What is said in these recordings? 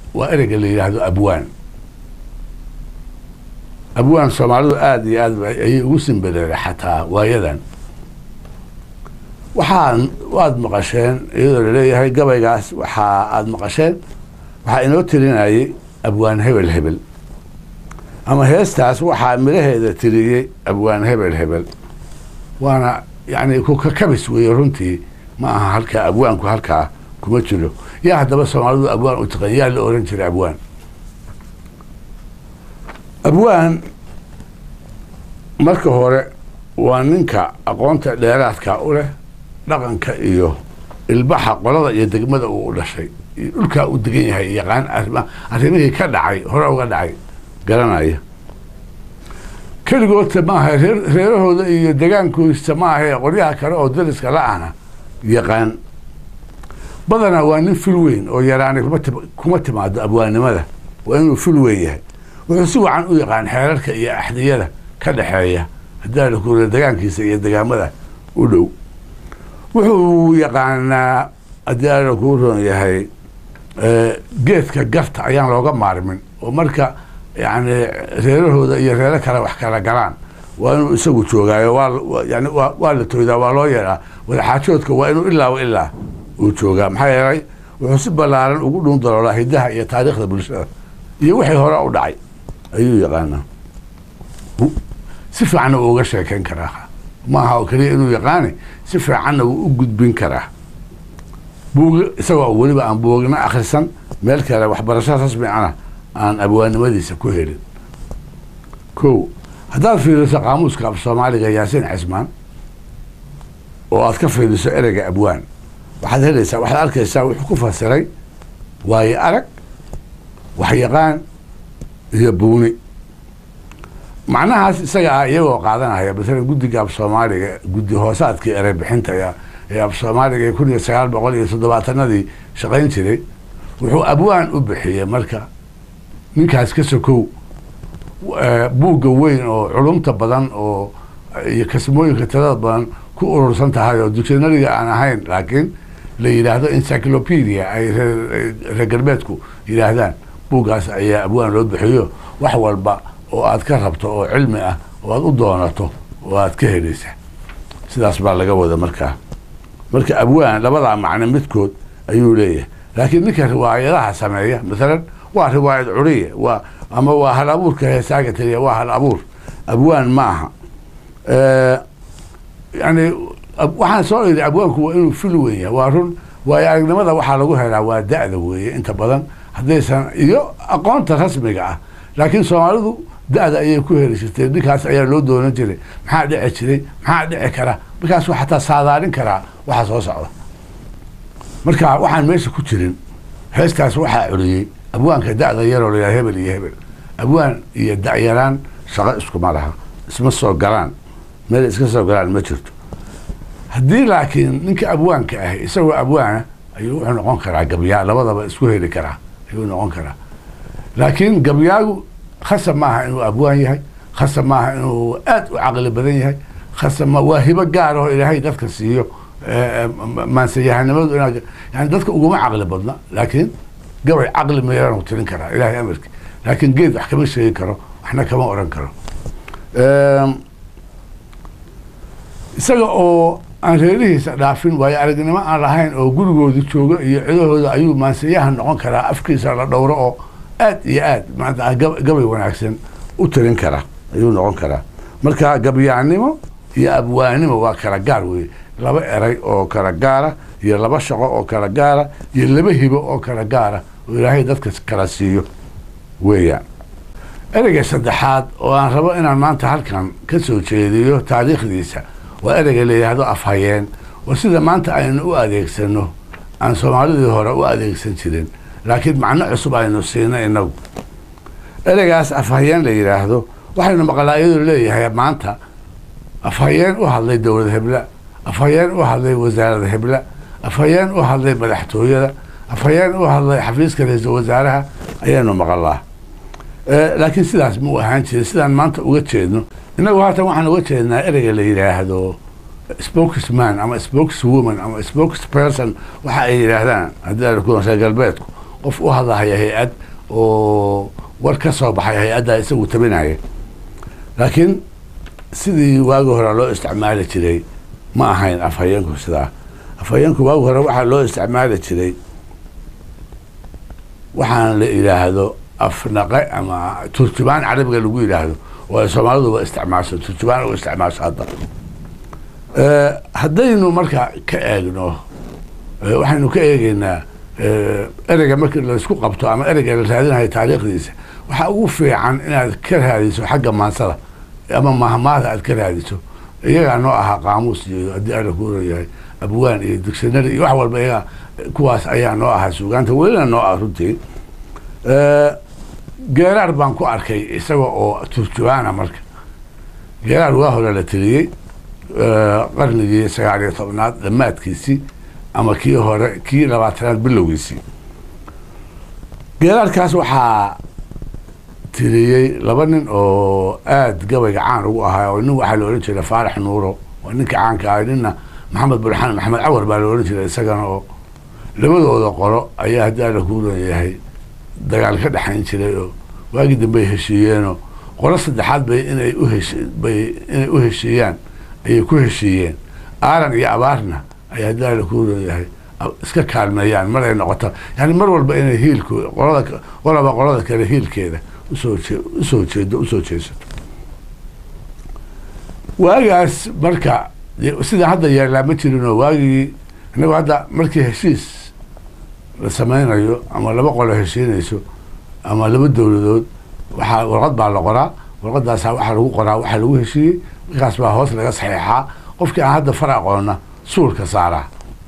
waa ereyga la yidhaahdo abwaan abwaan soomaalidu aada iyo aad ayay ugu simbereeray xataa waayadan waxaa waad maqasheen iyadoo laleeyahay gabaygaas waxaa aada maqasheen waxaa inoo tirinayay abwaan hebel hebel ama heestaas waxaa midhaheeda tiriyey abwaan hebel hebel waana yani kukakabis weeye runtii ma aha halkaa abwaanku halkaa kuma jiro yaa haddaba soomaalidu abwaan u taqan yaa la oran jiray abwaan abwaan marka hore waa ninka aqoonta dheeraadka u leh dhaqanka iyo ilbaxa qolada iyo degmada uu u dhashay iyo dhulkaa u degan yahay yaqaan arima arrimihii ka dhacay hore uga dhacay garanaya keligoodta maaha reer reerahooda iyo degaankoista maahae qoryaha kale oo dariska la-ana yaqaan badanaa waa nin fil weyn oo yaraanay kuma tim kuma timaado abwaannimada waa inuu fil weyn yahay wuxuu si wacan u yaqaan xeerarka iyo axdiyada ka dhexeeya haddaa lakura degaankiisa iyo degaamada u dhow wuxuu yaqaanaa haddii ala kuu roon yahay geedka garta ayaan looga maarmin oo marka yani reerahooda iyo reero kale wax kala galaan waa inuu isagu joogaayo waa yani wa waa la toydaa waa loo yeedhaa wadaxaajoodka waa inuu ilaaba ilaa uu joogaa maxaa yeelay wuxuu si ballaaran ugu dhuun daloolaa hidaha iyo taariikhda bulshada iyo wixii hore u dhacay ayuu yaqaanaa si fiicanna wuu uga sheekeyn karaa maaha oo keliya inuu yaqaani si fiicanna wuu u gudbin karaa buug isagoo weliba aan buugna akrisan meel kale waxbarasho rasmi ana aan abwaannimadiisa ku helin ko haddaad fiiriso qaamuuska af soomaaliga yaasiin cismaan oo aad ka fiiriso ereyga abwaan waxaad helaysaa waxaad arkaysaa wuxuu ku fasiray waayo arag waxyaqaan iyo buuni macnahaas isaga ah iyagoo qaadanaya masalan guddiga af soomaaliga guddi hoosaadkii erey bixinta ee af soomaaliga ee kun iyo sagaal boqol iyo toddobaatanadii shaqayn jiray wuxuu abwaan u bixiyey marka ninkaas ka sokow buugga weyn oo culumta badan oo iyo kasmooyinka tirada badan ku urursan tahay oo dictionariga aan ahayn laakiin la yidhaahdo encyclopedia ay reer galbeedku yidhaahdaan buuggaas ayaa abwaan loo bixiyo wax walba oo aad ka rabto oo cilmi ah oo aad u doonato oo aad ka helaysa sidaas baa laga wada markaa marka abwaan labadaa macno midkood ayuu leeyahay laakiin ninka riwaayadaha sameeya masalan waa riwaayad curiya waa ama waa hal abuurka heesaaga taliya waa hal abuur abwaan ma aha yani waxaan soo iri abwaanku waa inuu fil weyn yahay waa run waayo aragnimada waxaa lagu helaa waa da-da weeye inta badan haddaysan iyo aqoonta rasmiga ah laakiin soomaalidu da-da ayay ku heli jirtay ninkaas ayaa loo doonan jiray maxaa dhici jiray maxaa dhici kara markaasuu xataa saadaalin karaa waxa soo socda marka waxaan meesha ku jirin heestaas waxaa curiyey abwaanka da-da yaroo layaha hebel iyo hebel abwaan iyo da-yaraan shaqo iskuma laha isma soo galaan meel iska soo galaan ma jirto haddii laakiin ninka abwaanka ah isagoo abwaana ayuu wuxuu noqon karaa gabyaa labadaba isku heli karaa ayuu noqon karaa laakiin gabyaagu khasab maaha inuu abwaan yahay khasab maaha inuu aad u caqli badan yahay khasab ma waa hibo gaar oo ilaahay dadka siiyo maansayahanimadu inaa yani dadka uguma caqli badna laakiin gabay caqli meeran tirin karaa ilahay amarki laakiin geed wax kama sheegi karo waxna kama oran karo isaga oo aan reerihiisa dhaafin waayo aragnimo aan lahayn oo gurigooda jooga iyo cidahooda ayuu maansayahan noqon karaa afkiisa la dhowro oo aad iyo aad maanta gabay wanaagsan u tirin kara ayuu noqon karaa marka gabyaannimo iyo abwaanimo waa kala gaar weye laba eray oo kala gaara iyo laba shaqo oo kala gaara iyo laba hibo oo kala gaara oo ilaahay dadka kala siiyo weeyaan ereyga saddexaad oo aan rabo inaan maanta halkan ka soo jeediyo taariikhdiisa waa ereyga la yidhaahdo afhayeen oo sida maanta aynu u adeegsano aan soomaalidii hore u adeegsan jirin laakiin macno cusub aynu siina inagu ereygaas afhayeen la yidhaahdo waxaynu maqlaa iyadoo leeyahay maanta afhayeen u hadlay dowlad hebla afhayeen u hadlay wasaarada hebla afhayeen u hadlay madaxtooyada afhayeen u hadlay xafiiska ra-iisul wasaaraha ayaanu maqalaa laakiin sidaas ma u ahaan jirin sidaan maanta uga jeedno innagu haatan waxaan uga jeednaa ereyga la yidhaahdo spokesman ama spokeswoman ama spokesperson waxa ay yidhaahdaan haddii reer galbeedku qof u hadlahaya hay-ad oo war ka soo baxay hay-addaa isagu tabinaya laakiin sidii waagi hore loo isticmaali jiray ma ahayn afhayeenku sidaa afhayeenku waagi hore waxaa loo isticmaali jiray waxaan la yidhaahdo afnaqe ama turjumaan carabiga lagu yidhaahdo oo ay soomaaliduba isticmaasho turjumaan u isticmaasho hadda haddaynu marka ka eegno waxaynu ka eegeynaa ereyga markii laysku qabto ama ereyga la raadinayo taariikhdiisa waxaa ugu fiican inaad ka raadiso xagga maansada ama mahmaada aad ka raadiso iyagaa noo ahaa qaamuus iyo haddii alla ku yahay abwaan iyo dictionary iyo wax walba iyaga kuwaas ayaa noo ahaa suugaanta welina noo ah runtii geeraar baan ku arkay isaga oo turjubaana marka geeraar waa hore la tiriyey qarnigii sagaal iyo tobnaad dhammaadkiisii ama kii hore kii labaatanaad bilowgiisii geeraarkaas waxaa tiriyey laba nin oo aada gabayga caan ugu ahaa oo nin waxaa la odhan jiray faarax nuuro oo ninka caanka ah ninna maxamed burxaan maxamed cawar baa la odhan jiray isagana oo labadooda qoro ayaa haddii alla kuu leeyahay dagaal ka dhexayn jiray oo waagii dambey heshiiyeenoo qolo saddexaad bay inay uhesh bay inay u heshiiyaan ayay ku heshiiyeen aaran iyo abaarna ay haddii alla kuu leeyahay iska kaalmeeyaan mar ay noqoto yani mar walba inay hiilko qolada qolaba qolada kale hiilkeeda usoo jee usoo jeedo usoo jeesato waagaas marka sida hadda yeelaa ma jirinoo waagii innagu hadda markii heshiis la sameynayo ama laba qolo heshiinayso ama laba dowladood waxaa warqad baa la qoraa warqadaasa waxaa lagu qoraa waxaa lagu heshiiyey markaas baa hoos laga saxeexaa qofkii aan hadda far aqoona suulka saaraa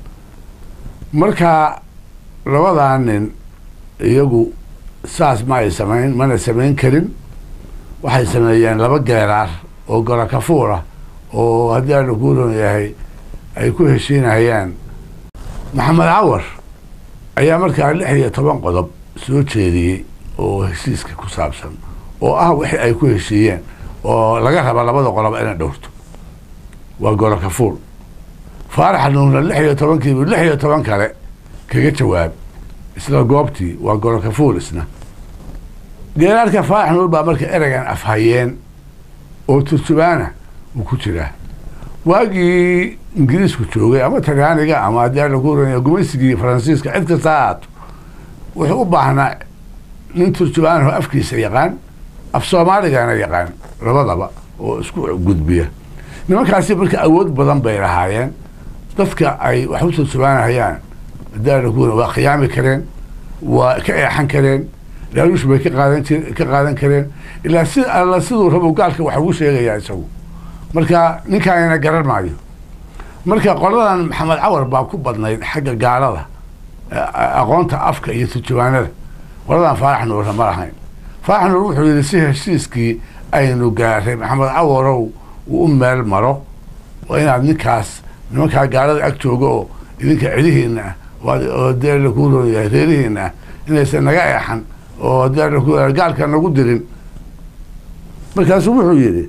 marka labadaa nin iyagu saas ma ay samayn mana samayn karin waxay sameeyeen laba geeraar oo golo kafuura oo haddii aana kuuron yahay ay ku heshiinayaan maxamed cawar ayaa markaa lix iyo toban qodob soo jeediyey oo heshiiska ku saabsan oo ah wixii ay ku heshiiyeen oo laga raba labada qoloba inay dhowrto waa golo kafuur faarax nuurna lix iyo tobankiibu lix iyo toban kale kaga jawaab isla goobtii waa golo kafuur isna geeraarka faarax nuur baa marka ereygan afhayeen oo turjubaana uu ku jiraa waagii ingiriisku joogay ama talyaaniga ama haddii aan lagu oranya gumaysigii faransiiska cid kasta ha ahaato wuxuu u baahnaa nin turjubaanho afkiisa yaqaan af soomaaligana yaqaan labadaba oo isku gudbiya nimankaasi marka awood badan bay lahaayeen dadka ay wax u turjubaanahayaan haddii aan lagu oran waa khiyaami kareen waa ka eexan kareen laaluush bay ka qaadan jir ka qaadan kareen ilaa si alla siduu rabo gaalka wax ugu sheegayaa isagu marka ninkaanina garan maayo marka qoladan maxamed cawar baa ku badnayd xagga gaalada aqoonta afka iyo turjubaanada qoladan faarax nuurna ma lahayn faarax nuur wuxuu yidhi si heshiiskii aynu gaaray maxamed cawarow uu u meel maro waa inaad ninkaas nimankaa gaalada ag jooga oo idinka cedihiina ah oo dee lakuu roon yahay reerihiina ah inaysan naga eexan oo dee laku gaalka nagu dirin markaasuu wuxuu yidhi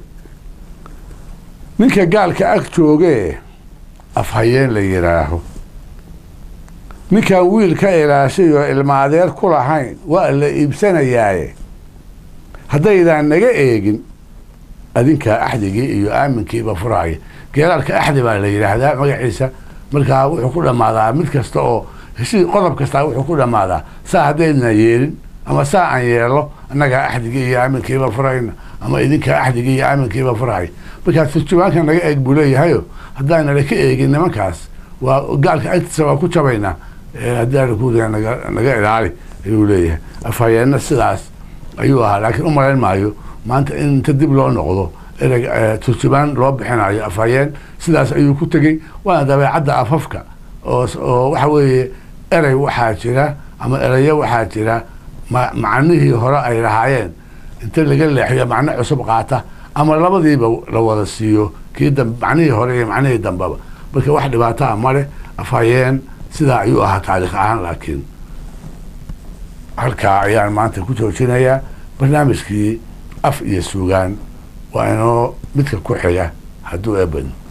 ninka gaalka ag joogee afhayeen la yidhaaho ninkaan wiil ka ilaashay oo ilma adeer ku lahayn waa la iibsanayaaye haddaydaan naga eegin adinkaa axdigii iyo aaminkiiba furaaya geeraalka axdi baa la yidhaahdaa magaciisa markaa wuxuu ku dhammaadaa mid kasta oo heshii qodob kastaa wuxuu ku dhammaadaa saa haddaydna yeelin ama saa aan yeelo annagaa axdigii iyo aaminkiiba furayna ama idinkaa axdigii iyo aaminkiiba furaya markaa turjubaanka naga eeg buu leeyahayo haddaanala ka eegin nimankaas waa gaalka agtiisa waa ku jabaynaa haddii aana ku naga naga ilaali ayuu leeyahay afhayeenna sidaas ayuu ahaa laakiin u malayn maayo maanta in inta dib loo noqdo ereg turjubaan loo bixinayo afhayeen sidaas ayuu ku tegey waana dabeecadda afafka oo oo waxa weeye erey waxaa jira ama ereyo waxaa jira ma macnihii hore ay lahaayeen inta laga leexiyo macno cusub qaata ama labadiiba la wada siiyo kii dambe macnihii hore iyo macnihii dambeba marka wax dhibaataa male afhayeen sidaa ayuu ahaa taariikh ahaan laakiin halkaa ayaan maanta ku joojinayaa barnaamijkii af iyo suugaan waa inoo midka ku xiga hadduu eebadno